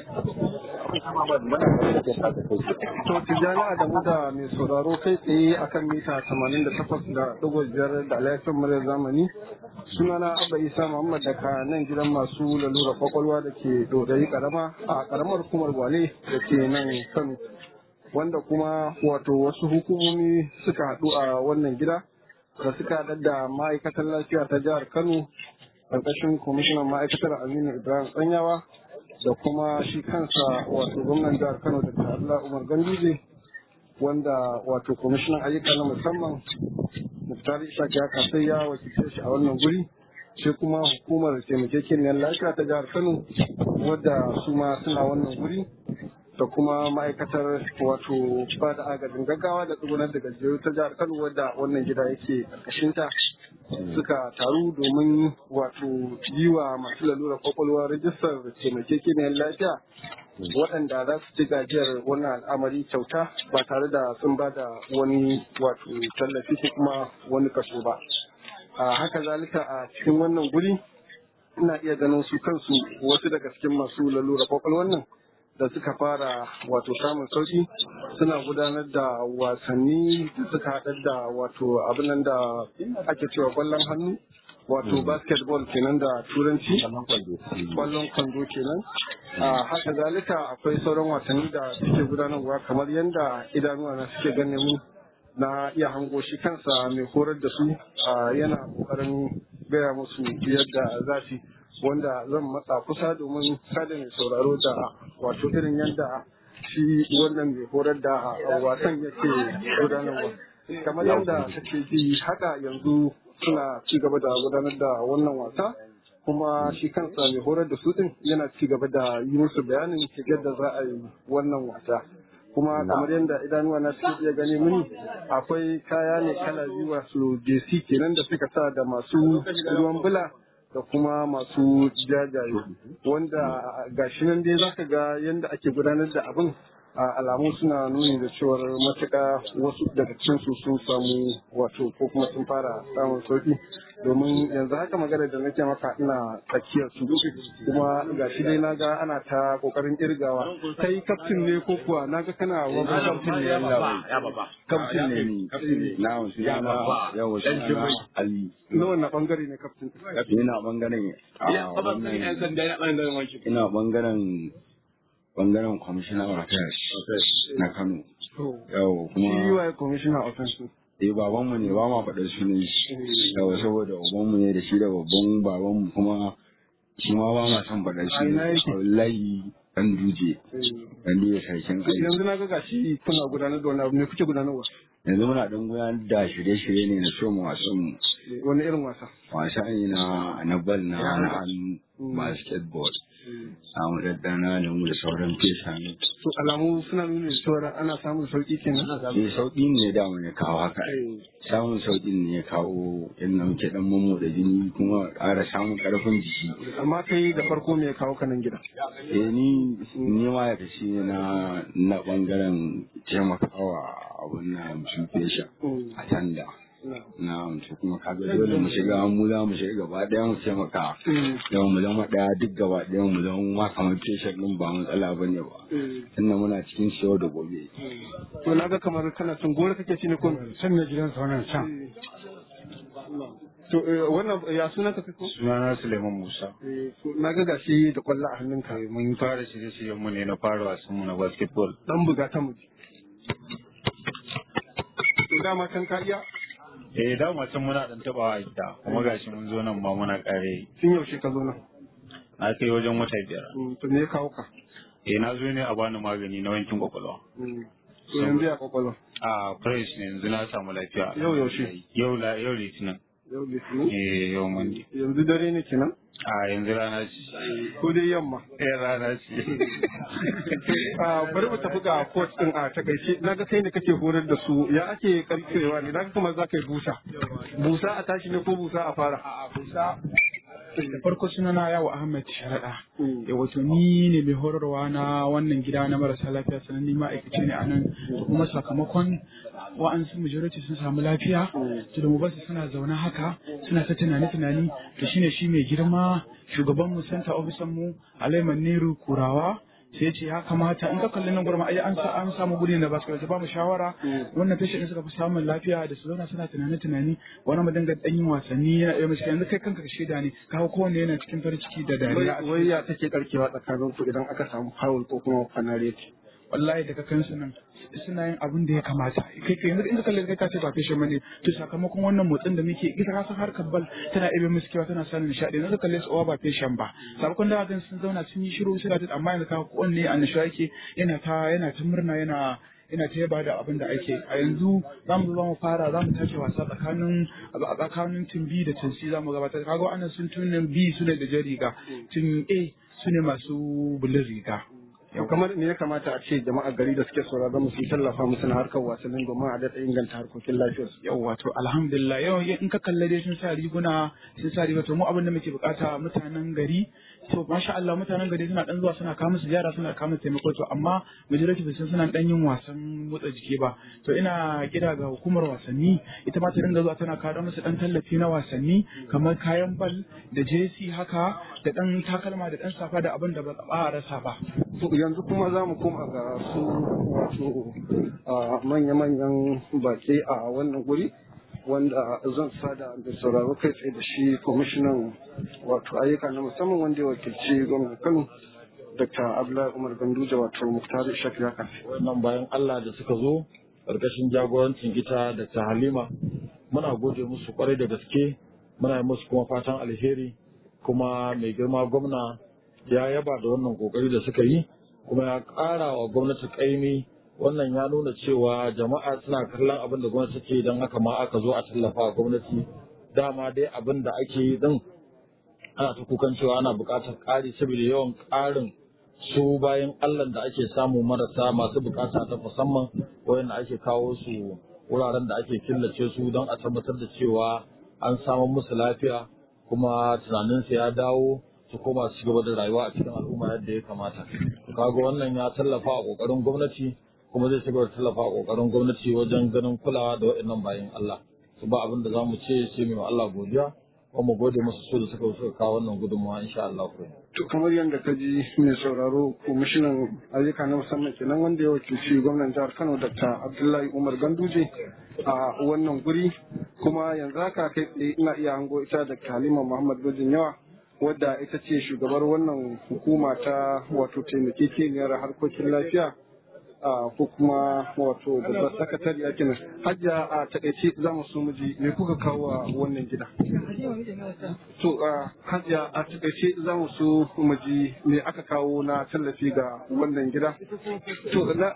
To Tijjani Adamu da mai sauraro kai tsaye akan mita 88.5 da laifin murya zamani sunana Abba Isa Muhammad daga nan gidan masu lalura kwakwalwa da ke dodayi karama a karamar hukumar Gwale da ke nan Kano wanda kuma wato wasu hukumomi suka haɗu a wannan gida da suka haɗar da ma'aikatar lafiya ta jihar Kano ƙarƙashin kwamishinan ma'aikatar Aminu Ibrahim Tsanyawa da kuma shi kansa wato gwamnan jihar Kano da Allah Umar Ganduje wanda wato kwamishinan ayyuka na musamman Muftari Ishaq ya kasai ya wakilce shi a wannan guri sai kuma hukumar taimakekeniyar lafiya ta jihar Kano wadda su ma suna wannan guri da kuma ma'aikatar wato ba da agajin gaggawa da tsugunar da gajiyar ta jihar Kano wadda wannan gida yake ƙarƙashinta suka taru domin wato yi wa masu lalura kwakwalwa rajistar taimakekeniyar lafiya waɗanda za su ci gajiyar wannan al'amari kyauta ba tare da sun ba da wani wato tallafi ko kuma wani kaso ba a haka zalika a cikin wannan guri ina iya ganin su kansu wasu daga cikin masu lalura kwakwalwar nan da suka fara wato samun sauki suna gudanar da wasanni da suka haɗar da wato abin da ake cewa kwallon hannu wato basketball kenan da turanci kwallon kwando kenan a haka zalika akwai sauran wasanni da suke gudanarwa kamar yadda idanuwa na suke gane mu na iya hango shi kansa mai horar da su yana kokarin gaya musu yadda za su wanda zan matsa kusa domin sada mai sauraro da wato irin yadda shi wannan mai horar da wasan yake gudanarwa kamar yadda take ji haka yanzu suna ci gaba da gudanar da wannan wasa kuma shi kansa mai horar da su din yana ci gaba da yi musu bayanin yadda za a yi wannan wasa kuma kamar yadda idanuwa na suke iya gani mini akwai kaya ne kala biyu wasu jc kenan da suka sa da masu ruwan bula da kuma masu jajaye wanda gashi nan dai zaka ga yadda ake gudanar da abin alamu suna nuni da cewar matuƙa wasu daga cikin su sun samu wato ko kuma sun fara samun sauki domin yanzu haka magana da nake maka ina tsakiyar su kuma gashi dai naga ana ta kokarin irgawa kai kaftin ne ko kuwa naga kana wani kaftin ne kaftin ne ni na wasu yana yawa shi ali na wannan bangare ne kaftin ina bangaren ina bangaren bangaren commissioner of affairs na kano yau shi kuma waye commissioner of offense eh babanmu ne ba ma faɗar sunan shi yawa saboda ubanmu ne da shi da babban babanmu kuma shi ma ba ma son faɗar A ina sunan yake? shi wallahi dan duje dan duje sarkin aiki yanzu na ga gashi kuna gudanar da wani abu ne kuke gudanarwa yanzu muna dan gudanar da shirye-shirye ne na so mu wasan mu wani irin wasa wasa ne na na bal na na hannu basketball samu daddana da mu da sauran fesa ne to alamu suna nuna cewa ana samun sauki kenan eh sauƙi ne da mu ya kawo haka samun sauƙin ne ya kawo inda muke dan mamu da jini kuma ƙara samun ƙarfin jiki amma kai da farko me ya kawo ka nan gida eh ni ni ma ya tashi na na bangaren taimakawa abun na musu fesha a tanda na mutu kuma kaga dole mu shiga mu za mu shiga gaba ɗaya mu taimaka yau mu zama ɗaya duk gaba ɗaya mu zama ma kamar fesha ɗin ba matsala ba ne ba tunda muna cikin siyo da gobe to na ga kamar kana cin gora kake ci ne ko can na gidansa wannan can to eh, wannan ya sunan ka ko sunana Suleiman Musa Eh, to na ga gashi da kwallo a hannunka Eh, mun fara shirye-shiryen mu ne na fara wasan mu na basketball dan buga ta mu to dama can ka iya eh da mu can muna dan tabawa a gida kuma gashi mun zo nan ba muna kare tun yaushe ka zo nan na kai wajen wata biyar Mm, to me ya kawo ka eh na zo ne a bani magani na wankin kwakwalwa Mm. to yanzu ya kwakwalwa a fresh ne yanzu na samu lafiya Yau yaushe? yau la yau litinin yau litinin eh yau mandi yanzu dare ne kenan a yanzu rana ce ko dai yamma eh rana ce Ah, bari mu tafi ga coach din a takaice naga kai ne kake horar da su ya ake karkewa ne naga kamar za ka yi busa busa a tashi ne ko busa a fara da farko suna na yawo Ahmed Sharaɗa. Ya wato ni ne mai horarwa na wannan gida na marasa lafiya sannan ni ma'aikaci ne a nan kuma sakamakon wa'ansu majority sun samu lafiya to da mu basu suna zaune haka suna ta tunani tunani to shine shi mai girma shugaban mu center officer mu Alaiman Neru Kurawa sai ya ce ya kamata in ka kalli nan gurin ai an sa an samu guri da ba su ba mu shawara wannan patient suka fi samun lafiya da su zauna suna tunani tunani wani mu dinga dan yin wasanni yana iya mishi yanzu kai kanka ka shaida ne kawo kowanne yana cikin farin ciki da dariya wai ya take karkewa tsakanin ku idan aka samu foul ko kuma fanareti wallahi daga kansu nan suna yin abin da ya kamata kai kai yanzu in ka kalle kai ka ce ba fashion bane to sakamakon wannan motsin da muke ita ka san harkar bal tana ibe musu kewa tana sanin nishadi yanzu ka kalle su ba fashion ba sakamakon da gan sun zauna sun yi shiru suna ta amma yanzu ka kowanne annashuwa yake yana ta yana ta murna yana ina ta yaba da abin da ake a yanzu za mu zo mu fara za mu tashi wasa tsakanin a tsakanin tim B da tim C za mu gabatar kaga wannan sun tunin B su ne da jan riga tim A su ne masu bulin riga Yau kamar me ya kamata a ce jama'ar gari da suke sauraron mu su tallafa musu na harkar wasannin domin a daɗa inganta harkokin lafiyarsu. yau wato alhamdulillah yau in ka kalle dai sun sa riguna sun sa riga to mu abin da muke bukata mutanen gari to masha Allah mutanen gari suna dan zuwa suna kawo musu ziyara suna kawo musu taimako to amma majority sun suna dan yin wasan motsa jiki ba to ina kira ga hukumar wasanni ita ma ta dinga zuwa tana kawo musu dan tallafi na wasanni kamar kayan bal da jesi haka da dan takalma da dan safa da abin da ba a rasa ba To yanzu kuma za mu koma ga su wato a manya-manyan baki a wannan guri wanda zan sada da sauraro kai tsaye da shi kwamishinan wato ayyuka na musamman wanda ya wakilci gwamnan Kano Dr. Abdullahi Umar Ganduje wato Muktar Shafi haka. wannan bayan Allah da suka zo ƙarƙashin jagorancin ita da ta Halima muna gode musu kwarai da gaske muna yi musu kuma fatan alheri kuma mai girma gwamna ya yaba da wannan kokari da suka yi kuma ya ƙara wa gwamnati ƙaimi wannan ya nuna cewa jama'a suna kallon abin da gwamnati take don haka ma aka zo a tallafa wa gwamnati dama dai abin da ake yi din ana ta kukan cewa ana buƙatar ƙari saboda yawan ƙarin su bayan Allah da ake samu marasa masu bukata ta musamman wayanda ake kawo su wuraren da ake killace su don a tabbatar da cewa an samu musu lafiya kuma tunaninsu ya dawo su koma su gaba da rayuwa a cikin al'umma yadda ya kamata kaga wannan ya tallafa a kokarin gwamnati kuma zai ci gaba da tallafa a kokarin gwamnati wajen ganin kulawa da waɗannan bayan Allah su ba abin da zamu ce sai mu Allah godiya kuma mu gode musu su da suka suka kawo wannan gudunmawa insha Allah ku To kamar yadda ka ji mai sauraro kwamishinan ayyuka na musamman kenan wanda ya wakilci gwamnan jihar Kano Dr. Abdullahi Umar Ganduje a wannan guri kuma yanzu haka kai tsaye ina iya hango ita da Halima Muhammad Bajin Yawa wadda ita ce shugabar wannan hukuma ta wato taimakekeniyar harkokin lafiya a ko kuma wato babbar sakatariya kenan hajja a takaice za mu so miji me kuka kawo a wannan gida to a hajja a takaice za mu so miji me aka kawo na tallafi ga wannan gida to na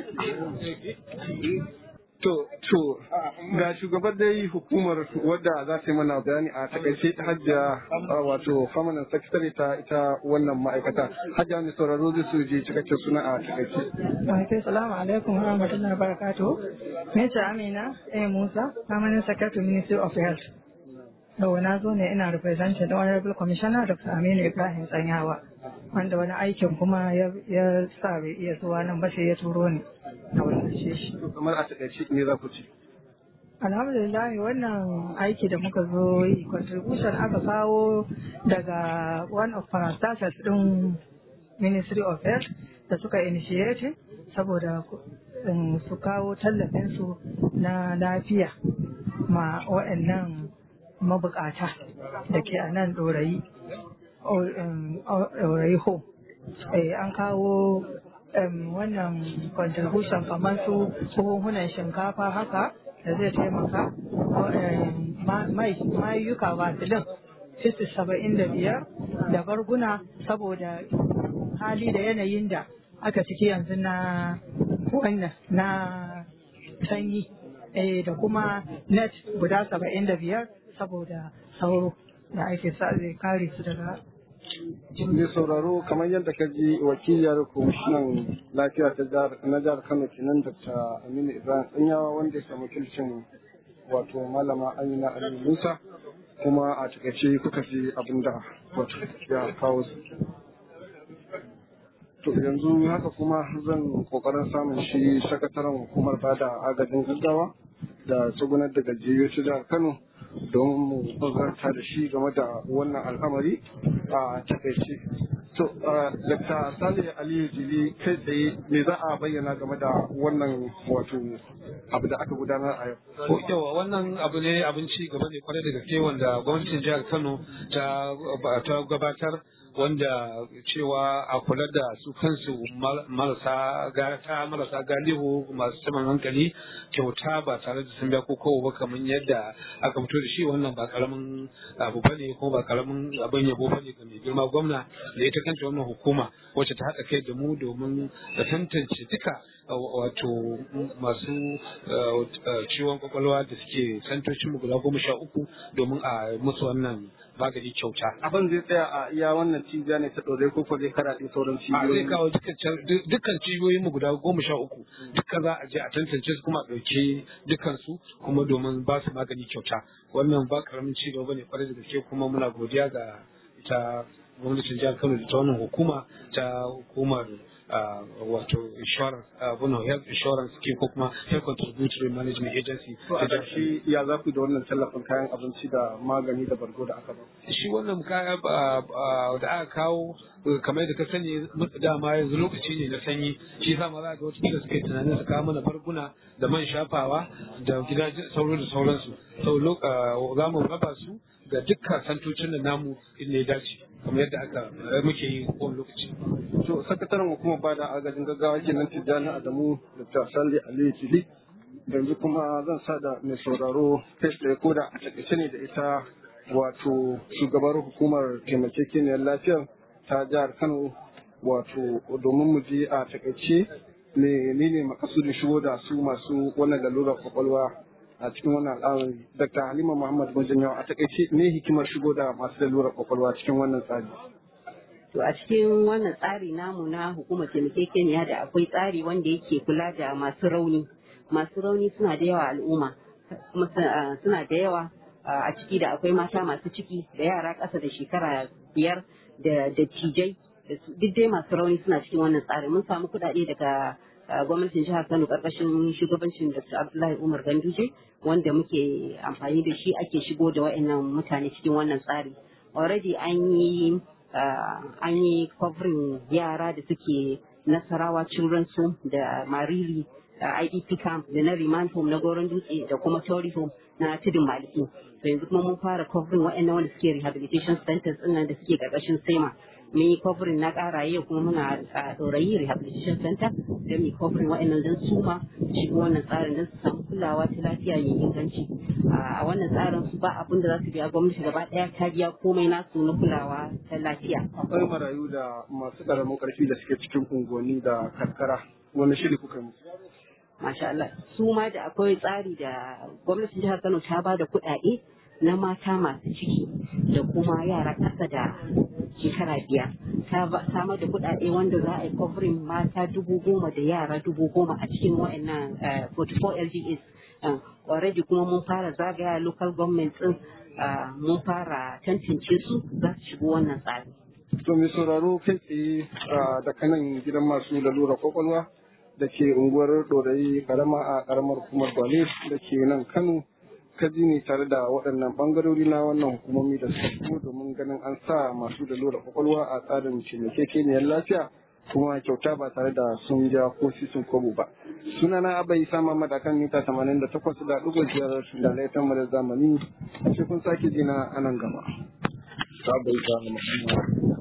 To, to, ga shugabar dai hukumar wadda za ta yi mana bayani a takaice ta hajja wato famanan sakitare ta ita wannan ma'aikata. Hajja mai sauraro zai su je cikakken suna a takaice. Wa'alaikum salamu alaikum wa rahmatullahi wa barakatuh. Mesa Amina A. Musa, Permanent Secretary Ministry of Health. Yau na zo ne ina representing the Honorable Commissioner Dr. Aminu Ibrahim Tsanyawa. Wanda wani aikin kuma ya sa bai iya zuwa nan ba sai ya turo ni. A wannan shi. Kamar a takaice ne za ku ci. Alhamdulillah wannan aiki da muka zo yi contribution aka kawo daga one of parastatals din Ministry of Health da suka initiate saboda su kawo tallafinsu na lafiya ma waɗannan mabukata da ke a nan ɗorayi ɗorayi ho an kawo wannan contribution kamar su buhuhunan shinkafa haka da zai taimaka mayuka vasilin fisti saba'in da biyar da barguna saboda hali da yanayin da aka ciki yanzu na wannan na sanyi da kuma net guda saba'in da biyar saboda sauro da ake sa zai kare su daga mai sauraro kamar yadda ka ji wakiliyar kwamishinan lafiya ta na jihar kano kenan dr aminu ibrahim tsanyawa wanda ya samu kilcin wato malama amina ali musa kuma a takaice kuka ji abin da wato ya kawo su to yanzu haka kuma zan kokarin samun shi sakataren hukumar bada agajin gaggawa da tsugunar da gajiyar jihar kano domin mu zarta da shi game da wannan al'amari a takaice To, Dr. Sale Aliyu Jili kai tsaye me za a bayyana game da wannan wato abu da aka gudanar a yau? Ko yawa wannan abu ne abin ci gaba ne kwarai da gaske wanda gwamnatin jihar Kano ta gabatar wanda cewa a kula da su kansu marasa gata marasa galihu masu saman hankali kyauta ba tare da sun biya ko kowa ba kamar yadda aka fito da shi wannan ba karamin abu bane ko ba karamin abin yabo bane ga mai girma gwamna da ita kanta wannan hukuma wacce ta haɗa kai da mu domin da tantance duka wato masu ciwon kwakwalwa da suke santocin mu guda goma sha uku domin a musu wannan magani kyauta. Abin zai tsaya a iya wannan cibiya ne ta ɗore ko zai karaɗe sauran A cibiyoyi. zai kawo dukkan cibiyoyin mu guda goma sha uku duka za a je a tantance su kuma a ɗauki dukkan su kuma domin ba su magani kyauta. Wannan ba karamin ci gaba ne kwarai da gaske kuma muna godiya ga ita gwamnatin jihar Kano da ta wannan hukuma ta hukumar uh, wato insurance uh, bueno, health insurance scheme ko kuma health contributory management agency To a ƙarshe ya za ku da wannan tallafin kayan abinci da magani da bargo da aka ba. shi wannan kaya ba- ba- da aka kawo uh, kamar da ka sani mu- dama yanzu lokaci ne na sanyi shi yasa ma za ga wata suka yi tunanin su kawo mana barguna da man shafawa da gidajen sauro da sauransu sau lo- uh, za mu raba su ga dukkan santocin da namu inda ya dace kamar yadda aka uh, muke yi kowane lokaci To sakataren hukumar bada agajin gaggawa kenan Tijjani Adamu da Sale Aliyu Jili. Yanzu kuma zan sa da mai sauraro kai tsaye ko da a takaice ne da ita wato shugabar hukumar taimakekeniyar lafiyar ta jihar Kano wato domin mu je a takaice menene makasudin shigo da su masu wannan lalurar kwakwalwa a cikin wannan al'amari Dr. Halima Muhammad Majanyawa a takaice ne hikimar shigo da masu lalurar kwakwalwa cikin wannan tsari. To a cikin wannan tsari namu na hukumar taimakekeniya da akwai tsari wanda yake kula da masu rauni. Masu rauni suna da yawa al'umma, kuma su- ah, suna da yawa ah, a ciki da akwai mata masu ciki da yara ƙasa da shekara biyar da dattijai da su- duk dai masu rauni suna cikin wannan tsari. Mun samu kuɗaɗe daga ah, gwamnatin jihar Kano ƙarƙashin shugabancin Dr. Abdullahi Umar Ganduje wanda muke amfani da shi ake shigo da wa'annan mutane cikin wannan tsari. Already an yi uh, an yi covering yara da suke nasarawa children's home da mariri uh, idp camp da na remand home na goron dutse da kuma tori home na tudun maliki to yanzu kuma mun fara covering waɗannan wanda suke rehabilitation centers ɗin nan da suke ƙarƙashin sema mun yi covering na ƙaraye kuma muna a ɗorayi rehabilitation center da mu yi covering waɗannan don su ma shigo wannan tsarin don su samu kulawa ta lafiya mai inganci a wannan tsarin su ba abin da za su biya gwamnati gaba ɗaya ta biya komai nasu na kulawa ta lafiya akwai marayu da masu ƙaramin ƙarfi da suke cikin unguwanni da karkara wani shiri kuka yi musu masha Allah su ma da akwai tsari da gwamnatin jihar Kano ta ba da kuɗaɗe na mata masu ciki da kuma yara ƙasa da shekara biyar ta ba- samar da kuɗaɗe wanda za a yi covering mata dubu goma da yara dubu goma a cikin wa'annan eh, 44 LGAs eh, already kuma mun fara zagaya local government din eh, mun fara tantance su za su shigo wannan tsari to mai sauraro kai tsaye ah, da kanan gidan masu lalura kwakwalwa da ke unguwar ɗorayi karama a karamar hukumar gwale da ke nan kano kaji ne tare da waɗannan ɓangarori na wannan hukumomi da suka shigo domin ganin an sa masu lalura kwakwalwa a tsarin cimakekeniyar lafiya kuma kyauta ba tare da sun ja ko sisin kobo ba sunana abai sama madakan mita 88 da ɗigo biyar da laifin mu da zamani sai kun sake jina a nan gaba ta bai ta Muhammad